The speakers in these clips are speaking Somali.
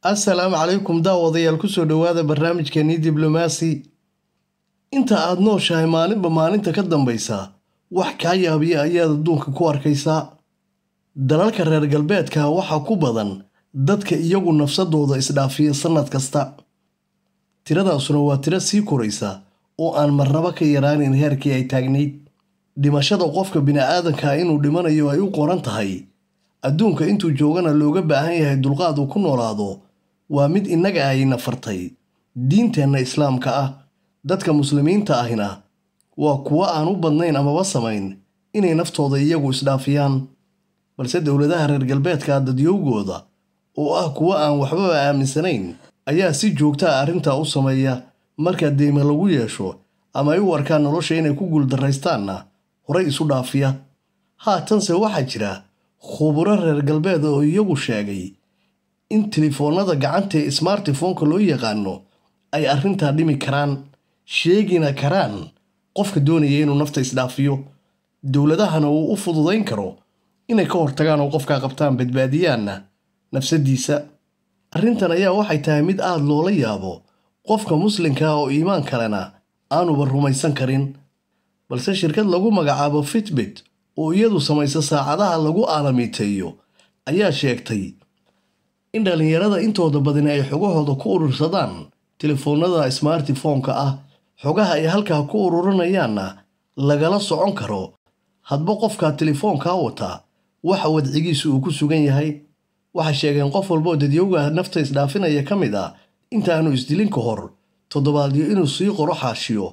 assalaamu calaykum daawadayaal kusoo dhowaada barnaamijkeenii diblomaasi inta aad nooshahay maalinba maalinta ka dambaysa wax kaa yaabiya ayaad adduunka ku arkaysaa dalalka reer galbeedka waxaa ku badan dadka iyagu nafsadooda isdhaafiya sannad kasta tiradaasuna waa tiro sii koraysa oo aan marnaba ka yaraanin heerkii ay taagnayd dhimashada qofka bini'aadanka inuu dhimanayo ay u qoran tahay adduunka intuu joogana looga baahan yahay dulqaad uu ku noolaado waa mid innaga ayna fartay diinteenna islaamka ah dadka muslimiinta ahina waa kuwo aan u badnayn amaba samayn inay naftooda iyagu isdhaafiyaan balse dowladaha reer galbeedka dadyowgooda oo ah kuwo aan waxbaba aaminsanayn ayaa si joogta a arrintaa u sameeya markaa deyma lagu yeesho ama ay u arkaan nolosha inay ku guuldarraystaanna horay isu dhaafiya haatanse waxaa jira khuburo reer galbeed oo iyagu sheegay in telefoonnada gacanta ee smartifoonka loo yaqaano ay arrintaa dhimi karaan sheegina karaan qofka doonaya inuu nafta isdhaafiyo dowladahana uu u fududayn karo inay ka hortagaan oo qofkaa qabtaan badbaadiyaanna nafsadiisa arrintan ayaa waxay tahay mid aada loola yaabo qofka muslimka oo iimaan kalena aanuba rumaysan karin balse shirkad lagu magacaabo fitbit oo iyadu samaysa saacadaha lagu aalamiiteeyo ayaa sheegtay in dhallinyarada intooda badani ay xogahooda ku urursadaan telefoonnada smartifoonka ah xogaha ay halkaa ku ururinayaanna lagala socon karo hadba qofkaa telefoonkaa wata waxa wadcigiisu uu ku sugan yahay waxay sheegeen qof walboo dadyowga nafta isdhaafinaya ka mid ah intaanu isdilin ka hor toddobaadyo inuu sii qoro xaashiyo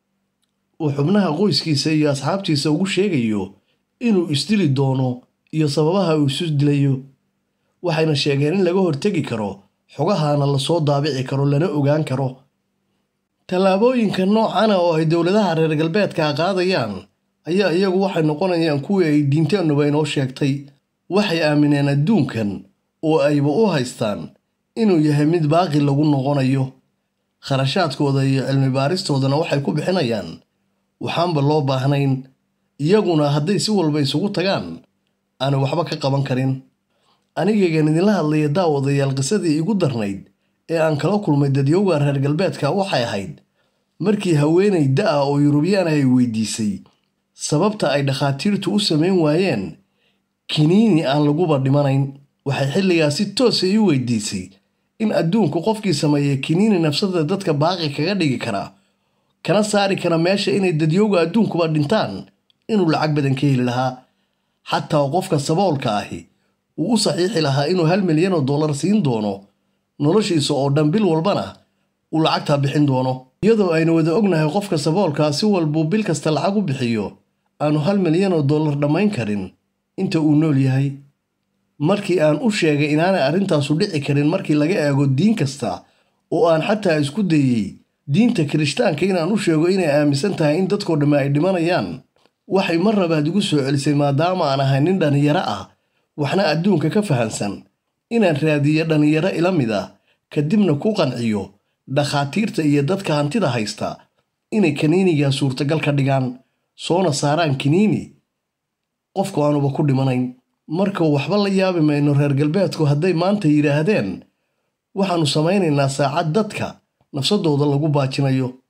uu xubnaha qoyskiisa iyo asxaabtiisa ugu sheegayo inuu isdili doono iyo sababaha uu isu dilayo waxayna sheegeen in laga hortegi karo xogahaana lasoo daabici karo lana ogaan karo tallaabooyinka noocana oo ay dowladaha reer galbeedka qaadayaan ayaa iyagu waxay noqonayaan kuwii ay diinteennuba inoo sheegtay waxay aamineen adduunkan oo ayba u haystaan inuu yahay mid baaqi lagu noqonayo kharashaadkooda iyo cilmi baaristoodana waxay ku bixinayaan waxaanba loo baahnayn iyaguna hadday si walba isugu tagaan aanay waxba ka qaban karin anigaygan idinla hadlaya daawadayaal qisadii igu darnayd ee aan kala kulmay dadyowga reer galbeedka waxay ahayd markii haweenay da-a oo yurubiyaan ay weydiisay sababta ay dhakhaatiirtu u samayn waayeen kiniini aan laguba dhimanayn waxay xilligaa si toosa ii weydiisay in adduunku qofkii sameeya kiniini nafsada dadka baaqi kaga dhigi karaa kana saari kara meesha inay dadyowga adduunkuba dhintaan inuu lacag badan ka heli lahaa xataa qofka saboolka ahi uu u saxiixi lahaa inuu hal milyan oo dollar siin doono noloshiisa oo dhan bil walbana uu lacagtaa bixin doono iyadoo aynu wada ognahay qofka saboolkaa si walbuu bil kasta lacag u bixiyo aanu hal milyan oo dollar dhammayn karin inta uu nool yahay markii aan u sheegay inaanay arrintaasu dhici karin markii laga eego diin kasta oo aan xataa isku dayey diinta kirishtaanka inaan u sheego inay aaminsan tahay in dadkoo dhamme ay dhimanayaan waxay mar labaad igu soo celisay maadaama aan ahay nin dhallinyaro ah waxna adduunka ka fahansan inaan raadiyo dhallinyaro ila mid ah kadibna ku qanciyo dhakhaatiirta iyo dadka hantida haysta inay kaniinigaa suurtagal ka dhigaan soona saaraan kiniini qofku aanuba ku dhimanayn marka waxba la yaabi mayno reer galbeedku hadday maanta yidhaahdeen waxaannu samaynaynaa saacad dadka nafsadooda lagu baajinayo